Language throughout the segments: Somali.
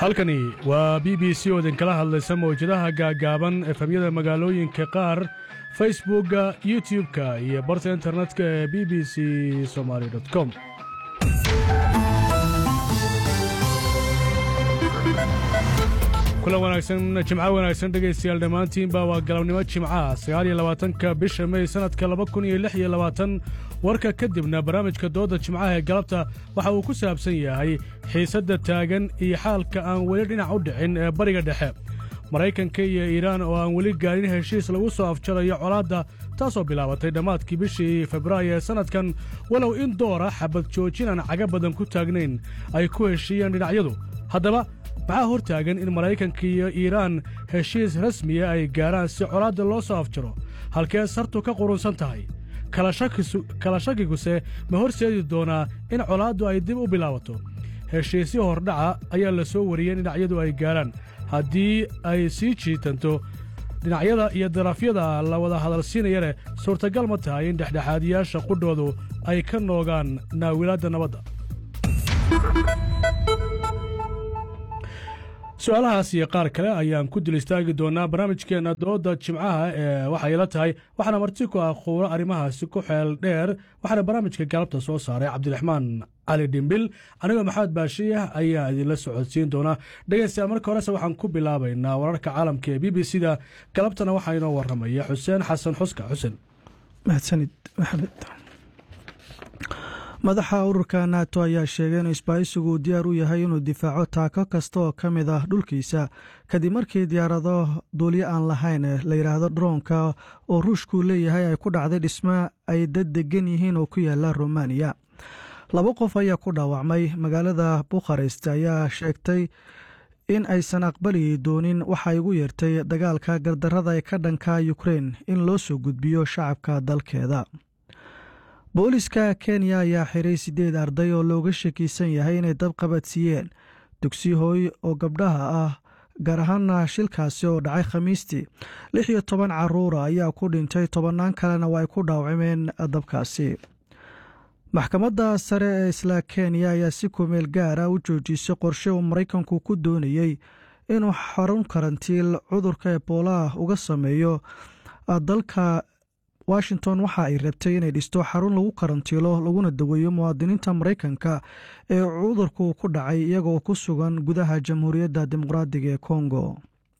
halkani waa b b c oo idinkala hadlaysa mawjadaha gaagaaban efemyada magaalooyinka qaar facebookga youtub-ka iyo barta internetka ee b b c somaali com kulan wanaagsan jimco wanaagsan dhegaystayaal dhammaantiinba waa galabnimo jimcaha sagaaliyo labaatanka bisha mey sannadka laba kun iyo lix iyo labaatan warka kadibna barnaamijka doodda jimcaha ee galabta waxa uu ku saabsan yahay xiisadda taagan iyo xaalka aan weli dhinac u dhicin ee bariga dhexe maraykanka iyo iiraan oo aan weli gaarin heshiis lagu soo afjarayo colaadda taasoo bilaabatay dhammaadkii bishii febraayo ee sannadkan walow in doora xabad joojin aan caga badan ku taagnayn ay ku heshiiyeen dhinacyadu haddaba maxaa hor taagan in maraykanka iyo iiraan heshiis rasmiya ay gaaraan si colaadda loo soo afjaro halkee sartu ka qurunsan tahay kala shakiguse ma horseedi doonaa in colaaddu ay dib u bilaabato heshiisyo hordhaca ayaa la soo wariyey in dhinacyadu ay gaaraan haddii ay sii jiitanto dhinacyada iyo darafyada la wada hadalsiinaya leh suurtagal ma tahay in dhexdhexaadiyaasha qudhoodu ay ka noogaan naawilaadda nabadda su-aalahaas iyo qaar kale ayaan ku dul istaagi doonaa barnaamijkeenna doodda jimcaha ee waxay la tahay waxaana marti ku ah quuro arrimahaasi ku xeel dheer waxaana barnaamijka galabta soo saaray cabdiraxmaan cali dhimbil anigoo maxamed baashiyah ayaa idinla socodsiin doonaa dhegaystayaal marka horese waxaan ku bilaabaynaa wararka caalamka ee b b c da galabtana waxaa inoo warramaya xuseen xasan xuska xuseen mahadsanid maxamed madaxa ururka nato ayaa sheegay in isbaahisigu uu diyaar u yahay inuu difaaco taako kasta oo ka mid ah dhulkiisa kadib markii diyaarado duulyo aan lahayn la yidhaahdo droonka oo ruushkuu leeyahay ay ku dhacday dhismo ay dad degan yihiin oo ku yaala romaniya laba qof ayaa ku dhaawacmay magaalada bukharest ayaa sheegtay in aysan aqbali doonin waxa igu yeertay dagaalka gardarada ee ka dhanka ukrein in loo soo gudbiyo shacabka dalkeeda booliska kenya ayaa xiray siddeed arday oo looga shakiisan yahay inay dab qabadsiiyeen dugsi hooy oo gabdhaha ah gaar ahaana shilkaasi oo dhacay khamiistii lix iyo toban caruura ayaa ku dhintay tobannaan kalena waa ay ku dhaawacmeen dabkaasi maxkamadda sare ee isla kenya ayaa si kumeel gaara u joojisay qorshe uu maraykanku ku doonayey inuu xarun karantiil cudurka eboolaah uga sameeyo dalka washington waxa ay rabtay inay dhisto xarun lagu karantiilo laguna daweeyo muwaadiniinta maraykanka ee cudurku ku dhacay iyagoo ku sugan gudaha jamhuuriyadda dimuqraadiga ee kongo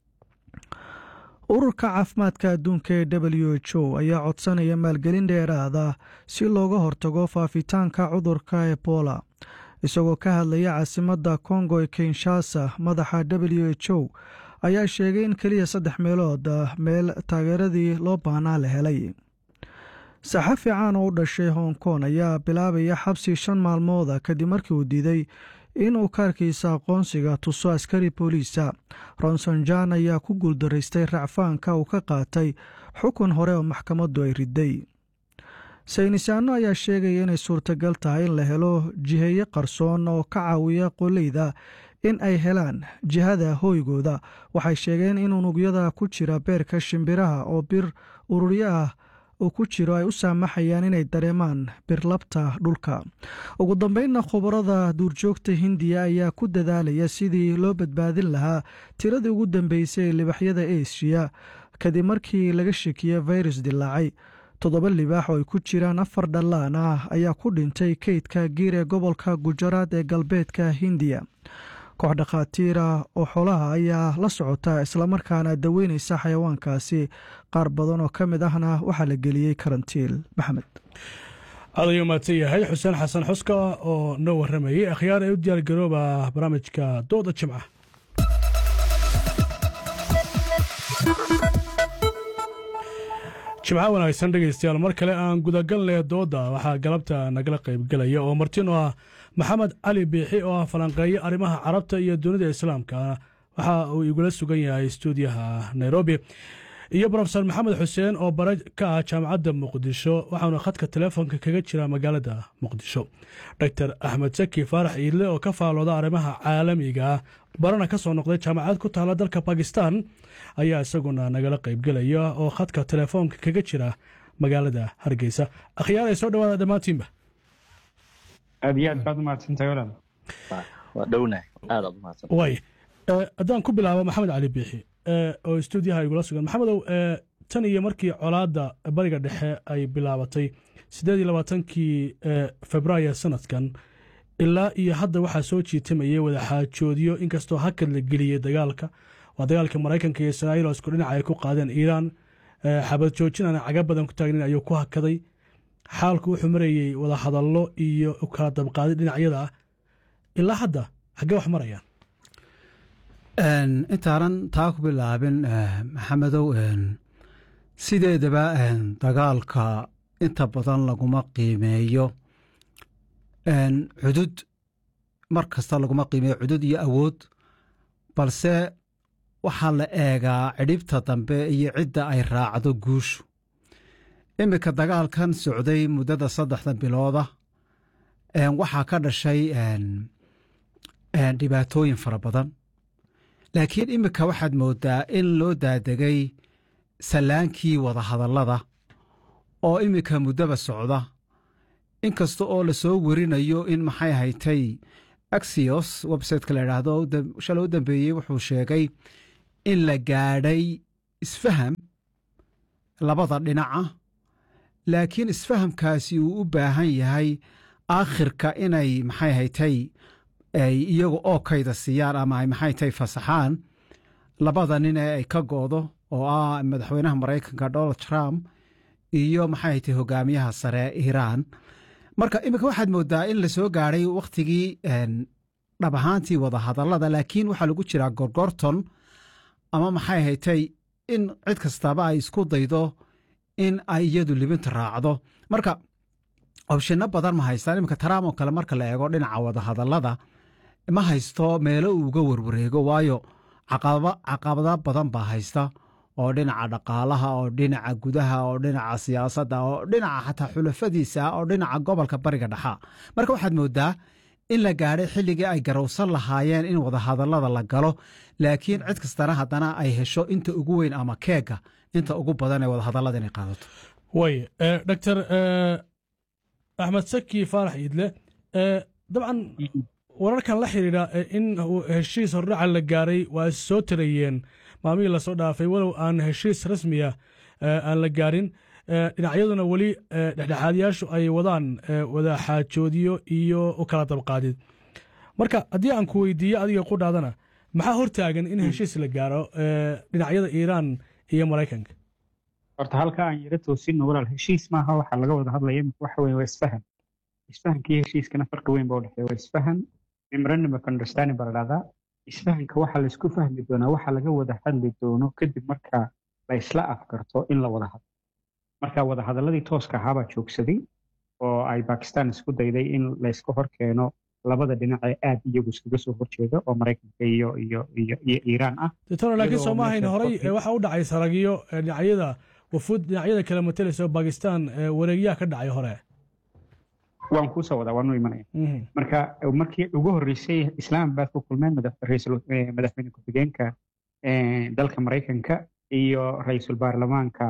ururka caafimaadka adduunka ee w h o ayaa codsanaya maalgelin dheeraada si looga hortago faafitaanka cudurka ebola isagoo ka hadlaya caasimadda kongo ee kinshasa madaxa w h o ayaa sheegay in keliya saddex meelood meel taageeradii loo baahnaa la helay saxafi caan oo u dhashay hong kong ayaa bilaabaya xabsi shan maalmooda kadib markii uu diiday inuu kaarkiisa aqoonsiga tuso askari booliisa ronson jan ayaa ku guuldaraystay racfaanka uu ka qaatay xukun hore oo maxkamaddu ay riday saynisaano ayaa sheegaya inay suurtagal tahay in la helo jiheeye qarsoon oo ka caawiya qoleyda in ay helaan jihada hooygooda waxay sheegeen in unugyada ku jira beerka shimbiraha oo bir ururyo ah uu ku jiro ay u saamaxayaan inay dareemaan birlabta dhulka ugu dambeynna khubarada duurjoogta hindiya ayaa ku dadaalaya sidii loo badbaadin lahaa tiradii ugu dambeysay ee libaxyada eshiya kadib markii laga shekiye virus dilaacay toddoba libaax oo ay ku jiraan afar dhallaan ah ayaa ku dhintay keydka giir ee gobolka gujaraad ee galbeedka hindiya koox dhakhaatiira oo xoolaha ayaa la socota islamarkaana daweynaysa xayawaankaasi qaar badan oo ka mid ahna waxaa la geliyey karantiil maxamed aad ayuu mahadsan yahay xuseen xasan xuska oo noo warramayey akhyaar ee u diyaargarooba barnaamijka dooda jimca jimco wanaagsan dhegaystayaal mar kale aan gudagalnay doodda waxaa galabta nagala qaybgelaya oo martino ah maxamed cali biixi oo ah falanqeeye arrimaha carabta iyo dunida islaamka waxa uu igula sugan yahay stuudiyaha nairobi iyo brofesor maxamed xuseen oo bare ka ah jaamacadda muqdisho waxaanu khadka telefoonka kaga jira magaalada muqdisho doctor axmed saki faarax iidle oo ka faalooda arrimaha caalamiga barana ka soo noqday jaamacad ku taala dalka bakistan ayaa isaguna nagala qaybgelaya oo khadka telefoonka kaga jira magaalada hargeysa akhyaar ay soo dhawaada dhammaantiinba aad iyo aad baad umahadsantahay walaal waa dhownahay aad aad umahadsan way haddaan ku bilaabo maxamed cali biixi oo stuudiyaha igula sugan maxamedow tan iyo markii colaadda bariga dhexe ay bilaabatay siddeed iyo labaatankii februaayo sanadkan ilaa iyo hadda waxaa soo jiitamayay wadaxaajoodyo inkastoo hakad la geliyey dagaalka waa dagaalka maraykanka iyo israa'iil oo isku dhinaca ay ku qaadeen iiraan xabad joojin aan caga badan ku taagnin ayuu ku hakaday xaalku wuxuu marayey wadahadallo iyo kala dabqaadi dhinacyada ah ilaa hadda xaggee wax marayaan intaanan taa ku bilaabin maxamedow sideedaba dagaalka inta badan laguma qiimeeyo cudud mar kasta laguma qiimeeyo cudud iyo awood balse waxaa la eegaa cidhibta dambe iyo cidda ay raacdo guushu iminka dagaalkan socday muddada saddexda bilooda waxaa ka dhashay dhibaatooyin fara badan laakiin iminka waxaad moodaa in loo daadegay sallaankii wadahadallada oo iminka muddaba socda inkasta oo la soo werinayo in maxay haytay axios websiteka la idhaahdo shalay u dambeeyey wuxuu sheegay in la gaadhay isfaham labada dhinaca laakiin isfahamkaasi uu u baahan yahay aakhirka inay maxay haytay ay iyagu oo kayda siiyaan ama ay maxay tahay fasaxaan labada nin ee ay ka go'do oo ah madaxweynaha maraykanka donald trump iyo maxay haytay hogaamiyaha sare iiraan marka iminka waxaad moodaa in la soo gaadhay wakhtigii dhab ahaantii wadahadallada laakiin waxaa lagu jiraa gorgorton ama maxay haytay in cid kastaba ay isku daydo in ay iyadu libinta raacdo marka obshinno badan ma haystaan iminka taraam oo kale marka la eego dhinaca wadahadallada ma haysto meelo uu uga warwareego waayo caqabado badan baa haysta oo dhinaca dhaqaalaha oo dhinaca gudaha oo dhinaca siyaasadda oo dhinaca xataa xulafadiisa oo dhinaca gobolka bariga dhexa marka waxaad moodaa in la gaadhay xilligii ay garowsan lahaayeen in wadahadallada la galo laakiin cid kastana haddana ay hesho inta ugu weyn ama keega inta ugu badan ee wadahadallada inay qaadato way doctor axmed saki faarax iidle dabcan wararkan la xidhiidha in heshiis hordhaca la gaaray waa is soo tarayeen maalmihii lasoo dhaafay walow aan heshiis rasmiya aan la gaarin dhinacyaduna weli dhexdhexaadyaashu ay wadaan wadaxaajoodiyo iyo u kala dabqaadid marka haddii aan ku weydiiyo adiga qudhaadana maxaa hortaagan in heshiis la gaaro dhinacyada iiraan iyo maraykanka horta halka aan yaro toosinno walaal heshiis maaha waxaa laga wada hadlaya imika waxa weye waa isfahan isfahankii heshiiskana farqi weyn baa udhexeeya waa isfahan memorandum of understanding baa la dhahdaa isfahanka waxaa laisku fahmi doonaa waxa laga wada hadli doono kadib marka la isla afgarto in la wada hadlo marka wadahadalladii tooska ahaabaa joogsaday oo ay bakistan isku dayday in layska hor keeno labada dhinac ee aad iyagu iskaga soo horjeeda oo maraykanka iyo iyo iyo iyo iiraan ah doctor laakiin soo maahayn horey waxa u dhacay saragyo dhinacyada wafuud dhinacyada kale matalaysa oo bakistan wareegyaha ka dhacay hore waan kuusoo wadaa waan u imanaya marka markii ugu horreysay islaamabad ku kulmeen madaxweyne ku-xigeenka dalka maraykanka iyo ra-iisul baarlamaanka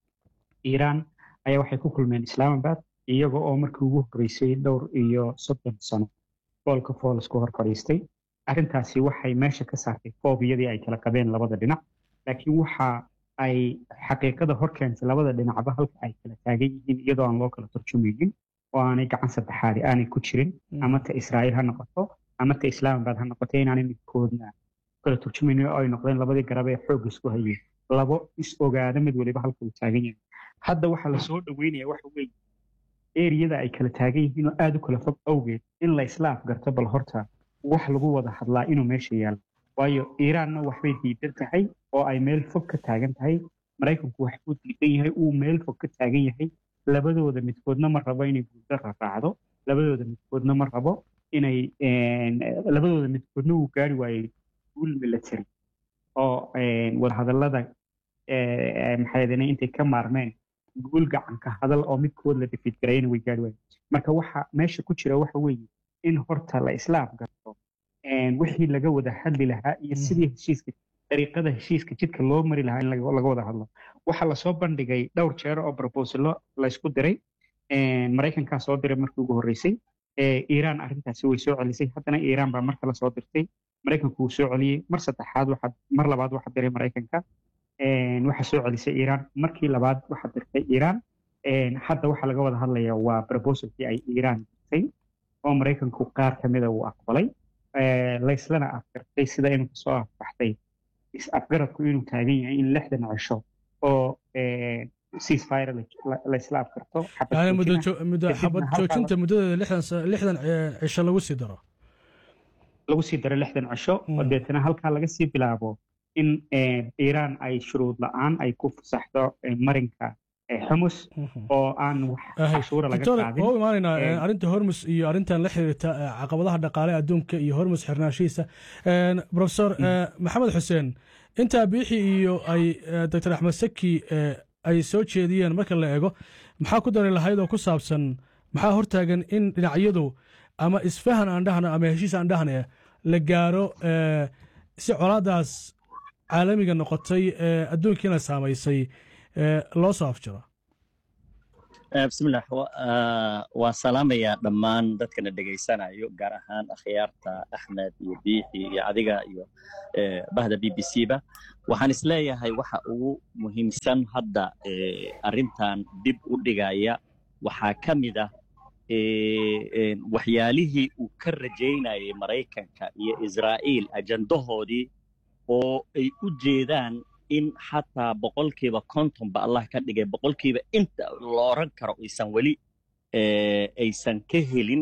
iiraan ayaa waxay ku kulmeen islaamabad iyaga oo markii ugu horreysay dhowr iyo soddon sano foolka fool isku hor fadhiistay arrintaasi waxay meesha ka saartay foobiyadii ay kala qabeen labada dhinac laakiin waxa ay xaqiiqada hor keentay labada dhinacba halka ay kala taagan yihiin iyadoo aan loo kala turjumaynin oo aanay gacan saddexaadi aanay ku jirin ama ta israa'iil ha noqoto ama ta islaamabad ha noqoto inaanay midkoodna kala turjumaynin oo ay noqdeen labadii garab ee xoog isku hayeen labo is ogaada mid waliba halka uu taagan yahay hadda waxaa lasoo dhaweynaya waxa weeye eriyada ay kala taagan yihiin oo aada u kala fog awgeed in la isla afgarto bal horta wax lagu wada hadlaa inuu meesha yaalo waayo iiraanna waxbay diidan tahay oo ay meel fog ka taagan tahay maraykanku waxbuu diidan yahay uu meel fog ka taagan yahay labadooda midkoodna ma rabo inay guuldara raacdo labadooda midkoodna ma rabo inay labadooda midkoodna uu gaari waayey guul military oo wadahadallada maxaydane intay ka maarmeen guul gacanka hadal oo midkood la defeed garayna way gaari waayeen marka waxa meesha ku jira waxa weeye in horta la isla afgarto wixii laga wada hadli lahaa iyo sidii heshiiska dariiqada heshiiska jidka loo mari lahaa in laga wada hadlo waxaa lasoo bandhigay dhowr jeer oo brobosalo laysku diray maraykankaa soo diray markii ugu horreysay iiraan arrintaasi way soo celisay haddana iiraan baa mar kale soo dirtay maraykanku wuu soo celiyey mar saddexaad waxaa mar labaad waxaa diray maraykanka waxaa soo celisay iiraan markii labaad waxaa dirtay iiraan hadda waxaa laga wada hadlaya waa proposalkii ay iiraan dirtay oo maraykanku qaar ka mida uu aqbalay layslana afgartay sida inuu kasoo afbaxtay is-afgaradku inuu taagan yahay in lixdan cisho oo ceasefire laysla afgarto yani muddo xabad joojinta muddadeeda lixdan cisho lagu sii daro lagu sii daro lixdan cisho oo deetana halkaa laga sii bilaabo in iiraan ay shuruud la-aan ay ku fasaxdo marinka xumus oo aan wax cashuura laga qaadin waa u imaanaynaa arrinta hormus iyo arrintan la xiriirta caqabadaha dhaqaale adduunka iyo hormus xirnaashihiisa profesor maxamed xuseen intaa biixi iyo ay doctor axmed saki ay soo jeediyeen marka la eego maxaa ku dari lahayd oo ku saabsan maxaa hortaagan in dhinacyadu ama isfahan aan dhahna ama heshiis aan dhahna la gaaro si colaadaas caalamiga noqotay adduunkiina saamaysay loo soo afjiro bismillah waa salaamayaa dhammaan dadkana dhegaysanayo gaar ahaan akhyaarta axmed iyo biixi iyo adiga iyo bahda b b c ba waxaan isleeyahay waxa ugu muhiimsan hadda arrintan dib u dhigaya waxaa ka mid ah waxyaalihii uu ka rajaynayay maraykanka iyo israa'iil ajandahoodii oo ay u jeedaan in xataa boqolkiiba kontonba allah ka dhigay boqolkiiba inta la oran karo aysan weli aysan ka helin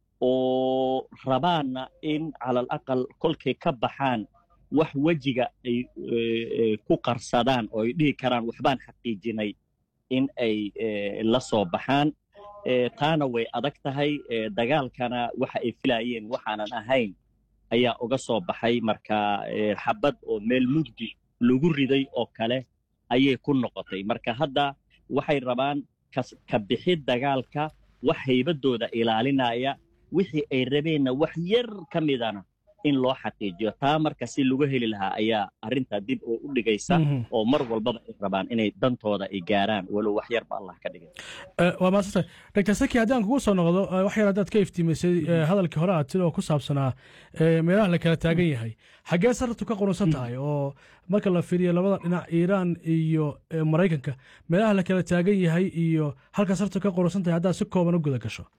oo rabaanna in calal aqal kolkay ka baxaan wax wejiga ay ku qarsadaan oo ay dhihi karaan waxbaan xaqiijinay in ay la soo baxaan taana way adag tahay dagaalkana waxa ay filayeen waxaanan ahayn ayaa uga soo baxay marka xabad oo meel mugdi lagu riday oo kale ayay ku noqotay marka hadda waxay rabaan ka bixid dagaalka wax haybadooda ilaalinaya wixii ay rabeenna wax yar ka midana in loo xaqiijiyo taa marka si lagu heli lahaa ayaa arrintaa dib oo u dhigaysa oo mar walbaba ay rabaan inay dantooda ay gaaraan walow wax yarba allah ka dhigay waa maasantay doctor saki haddaan kugu soo noqdo wax yar haddaad ka iftiimaysay hadalkii hore aad sidoo ku saabsanaa meelaha la kala taagan yahay xaggee sarartu ka qurunsan tahay oo marka la fiiriyo labada dhinac iiraan iyo maraykanka meelaha la kala taagan yahay iyo halka sarartu ka qurunsan tahay haddaad si kooban u guda gasho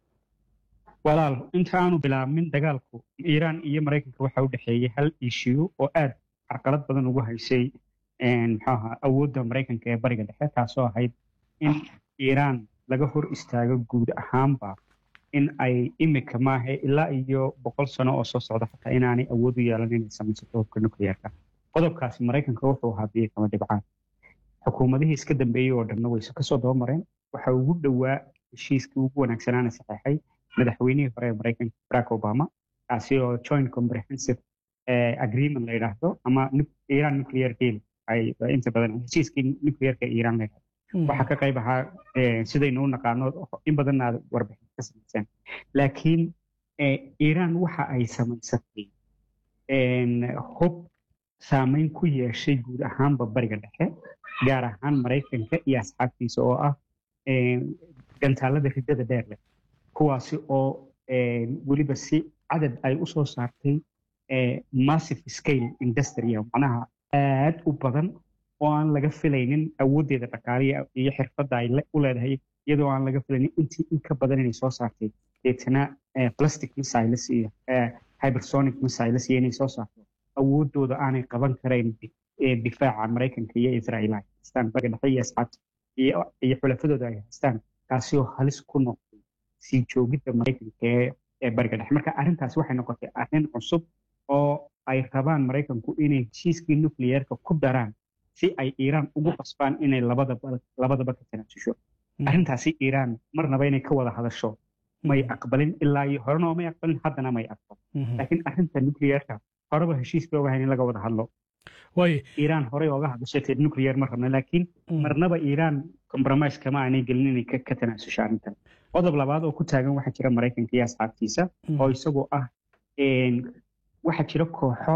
walaal inta aanu bilaabmin dagaalku iiraan iyo maraykanka waxa u dhexeeyey hal ishiyu oo aad carqalad badan ugu haysay muxuaha awoodda maraykanka ee bariga dhexe taasoo ahayd in iiraan laga hor istaago guud ahaanba in ay imika maahe ilaa iyo boqol sano oo soo socda xataa inaanay awood u yeelan inay samaysato hubka nukliyeerka qodobkaasi maraykanka wuxuu ahaa biyo kama dhibcaan xukuumadihii iska dambeeyey oo dhanna wayse kasoo daba mareen waxa ugu dhowaa heshiiskii ugu wanaagsanaana saxeexay madaxweynihii hore ee maraykanka barack obama kaasi oo joint comprehensive agreement la yidhaahdo ama iran nuclear deal ay inta badan heshiiskii nuclearka iran la yidhahdo waxaa ka qayb ahaa sidaynu u naqaano in badanna aad warbixin ka samayseen laakiin iran waxa ay samaysatay hub saameyn ku yeeshay guud ahaanba bariga dhexe gaar ahaan maraykanka iyo asxaabtiisa oo ah gantaalada riddada dheer leh kuwaasi oo weliba si cadad ay u soo saartay massive scale industry macnaha aad u badan oo aan laga filaynin awooddeeda dhaqaaliya iyo xirfadda ay u leedahay iyadoo aan laga filaynin intii in ka badan inay soo saartay deetana plastic missiles iyo hypersonic missiles iyo inay soo saarto awooddooda aanay qaban karayn difaaca maraykanka iyo israa'iil ay haystaan bariga dhexe iyo asxaabta iyo xulafadooda ay haystaan kaasi oo halis ku noqday sii joogidda maraykanka ee bariga dhexe marka arrintaasi waxay noqotay arrin cusub oo ay rabaan maraykanku inay heshiiskii nucleyeerka ku daraan si ay iiraan ugu qasbaan inay labadaba ka tanaasusho arrintaasi iiraan marnaba inay ka wada hadasho may aqbalin ilaa iyo horena may aqbalin haddana may aqbalin laakiin arrinta nucleyeerka horeba heshiiskii ogahayn in laga wada hadlo iiraan horey oga hadashatay nucleyer ma rabna laakiin marnaba iiraan compromise kama aanay gelin inay ka tanaasusho arrintan qodob labaad oo ku taagan waxaa jira maraykanka iyo asxaabtiisa oo isagoo ah waxaa jira kooxo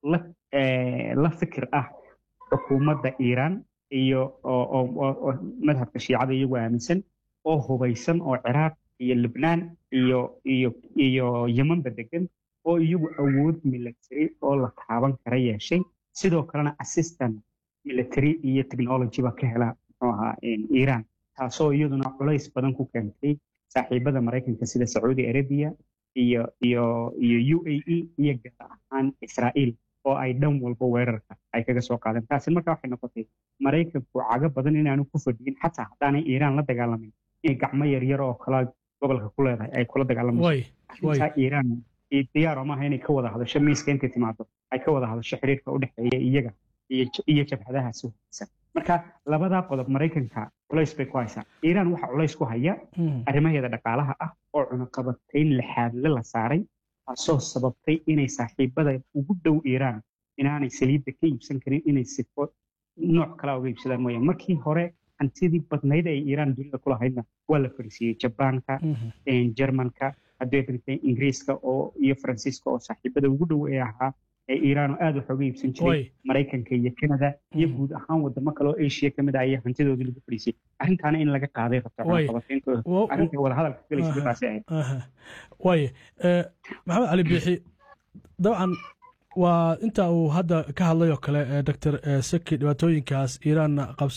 la fikir ah xukuumadda iiraan iyo oo madhabka shiicada iyagu aaminsan oo hubaysan oo ciraaq iyo lubnaan iyo iyo iyo yemanba degan oo iyagu awood military oo la taaban kara yeeshay sidoo kalena assistant military iyo technology ba ka hela muxuu ahaa iiraan taasoo iyaduna culays badan ku keentay saaxiibada maraykanka sida sacuudi arabia iyo iyo iyo u a e iyo gaar ahaan israa'iil oo ay dhan walba weerarka ay kaga soo qaadeen taasi marka waxay noqotay maraykanku cago badan inaanu ku fadhiyin xataa haddaanay iiraan la dagaalamin inay gacmo yaryar oo kala gobolka ku leedahay ay kula dagaalamayso arrintaa iiraan diyaaro maaha inay ka wada hadasho miiska intay timaado ay ka wada hadasho xiriirka u dhexeeya iyaga iyo jabhadahaasi hogeysan marka labadaa qodob maraykanka culays bay ku haysaa iiraan waxaa culays ku haya arrimaheeda dhaqaalaha ah oo cunaqabatayn lixaadle la saaray taasoo sababtay inay saaxiibada ugu dhow iiraan inaanay saliidda ka iibsan karin inay sifo nooc kala uga iibsadaan mooyaan markii hore hantidii badnayd ay iiraan dunida ku lahaydna waa la fadhiisiiyey jabaanka jermanka haddii ingiriiska oo iyo faransiiska oo saaxiibada ugu dhow ee ahaa ee iiraan oo aad wax uga iibsan jiray maraykanka iyo canada iyo guud ahaan wadamo kale oo asia ka mid ah ayaa hantidoodii lagu fadhiisiyey arrintaana in laga qaaday rabto arrinta wadahadalka galaysa midaasi ahayd waaye maxamed cali biixi dabcan waa inta uu hadda ka hadlay oo kale doctor saki dhibaatooyinkaas iiraan qabs